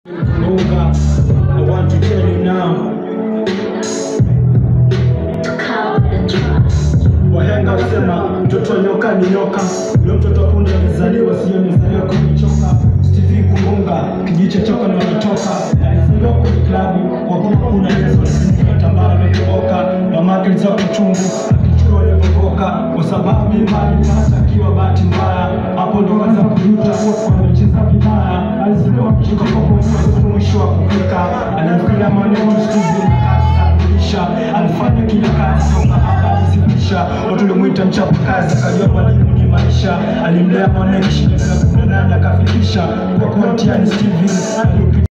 Munga, I want to tell you now. Wahenga wasema mtoto wa nyoka ni nyoka, ule mtoto wa punde alizaliwa, sio mzaliwa kwenye choka. Steve Kumunga kijicho choka na wanatoka, alizaliwa kwenye klabu kwa kuwa kuna Yesu alifunika tambara ametoboka, mamake alizaa kuchungu akichukua alivyovoka, kwa sababu imani hata akiwa bahati mbaya, hapo ndo kaanza kujuta kwa amecheza vibaya, alizaliwa kuchoka kwa kuwa mwisho wa kupika, anafikiria maneno Steve kuisha alifanya kila kazi toka hapa alisibisha watu walimwita mchapa kazi akajua mwalimu ni maisha alimlea mwanaishi miaka kumi na nane akafikisha kwa kuwa mtihani Steven aliupita